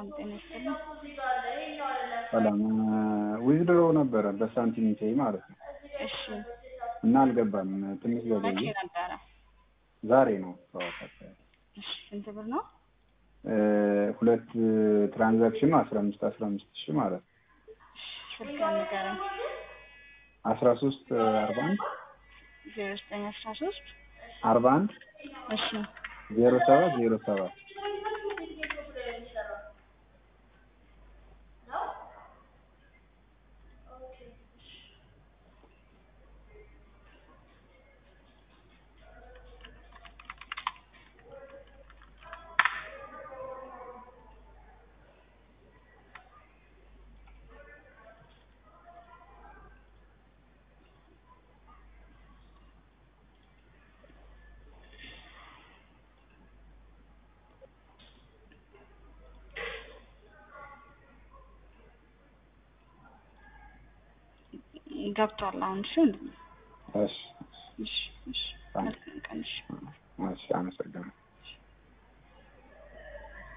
ሰላም ጤና ይስጥልኝ። ሰላም ዊዝድሮ ነበረ በሳንቲም ፔይ ማለት ነው እሺ እና አልገባም። ትንሽ መቼ ዘገየ። ነበረ? ዛሬ ነው ጠዋት አካባቢ እሺ ስንት ብር ነው? እ ሁለት ትራንዛክሽኑ አስራ አምስት አስራ አምስት ሺህ ማለት ነው ስልክ ንገረኝ። አስራ ሶስት አርባ አንድ ዜሮ ዘጠኝ አስራ ሶስት አርባ አንድ እሺ ዜሮ ሰባት ዜሮ ሰባት ገብቷል። አሁን እሺ እሺ እሺ እሺ ታንክ መልካም ቀን እሺ እሺ አመሰግናለሁ